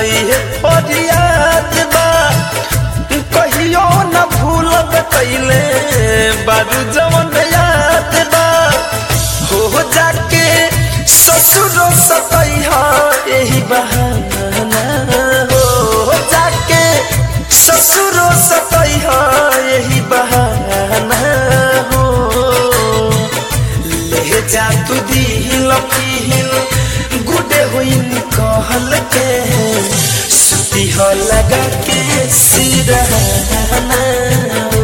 ये फरियाद बा कहियो न भूलब कैले बारू जवन याद बा हो जाके ससुर सतैहा यही बहाना हो जाके ससुर सतैहा यही बहाना हो ले जा तू दिल पील गुडे हुई कहल के सुती हो लगा के सिरहाना हो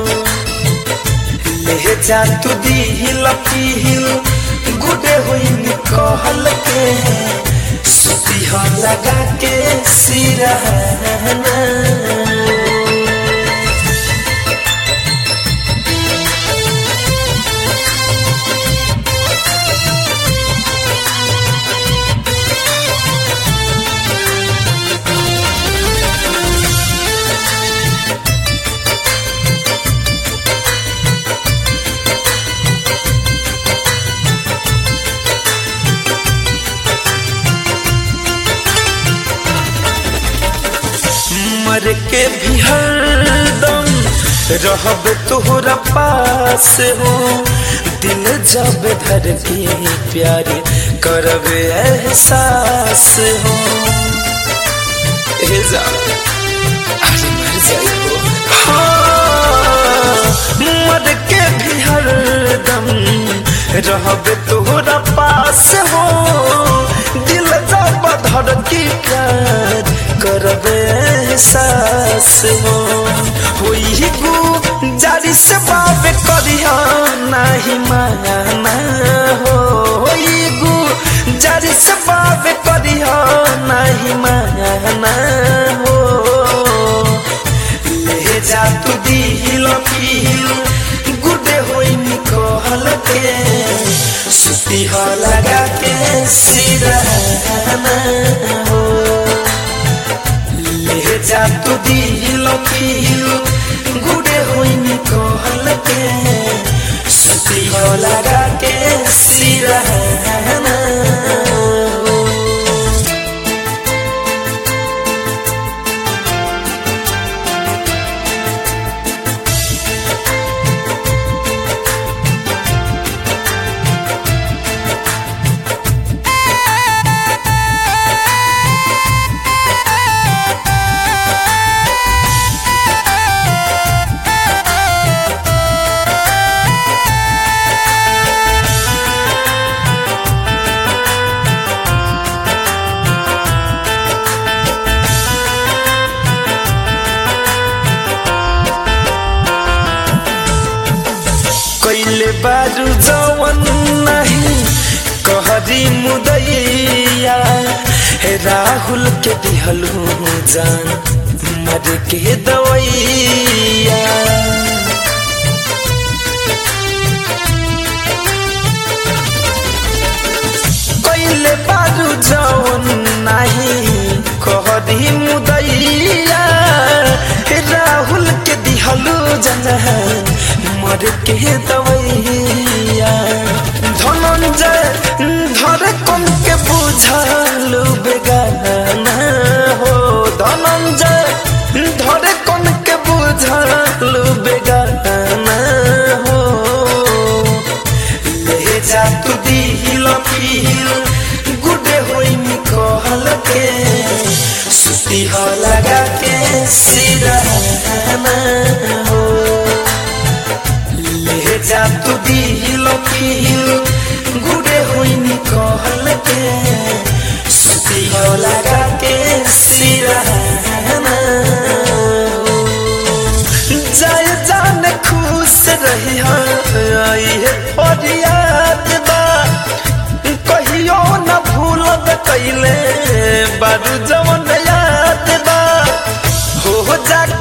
ले जा तू दिल पील गुडे हुई कहल के सुती हो लगा के सिरहाना मर के भी हरदम रहब तोहरा पास हो दिल जब धर के प्यार करब एहसास हो ए जा अरे मर जाइबो हाँ, मर के भी हरदम रहब तोहरा पास हो दिल जब धर के प्यार करब एहसास हो होई गु जारी से बाब करिया नाही माना हो होई गु जारी से बाब करिया नाही माना हो ले जा तू दिल पील गुडे होई निकल के सुती हो लगा के सिरहाना हो ले जा तू दिल पील गुडे होई निकल के सुती हो लगा के सिरहाना हो कैले बारू जवन नहीं कहरी मुदैया हे राहुल के दिहलू जान मर के दवैया कैले बारू जवन नहीं कहरी मुदैया हे राहुल के दिहलू जान मर के दवैया धनंजय धर कम के बुझल बेगाना हो धनंजय धर कम के बुझल बेगाना हो ले जा तू दिल पील गुडे होई निकल के सुती हो लगा के सिरहाना हो ले जा तू दिल पील गुडे हुई निकल के सुती हो लगा के सिरहाना जय जान खुश रही आई है फरियाद बा कहियो न भूलब कैले बारू जवन याद बा हो जाके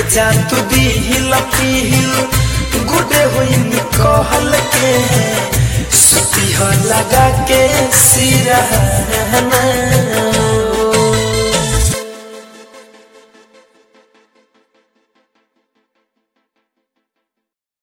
जा तू दिल पील गुडे हुई कहल के सुती हो लगा के सिरहाना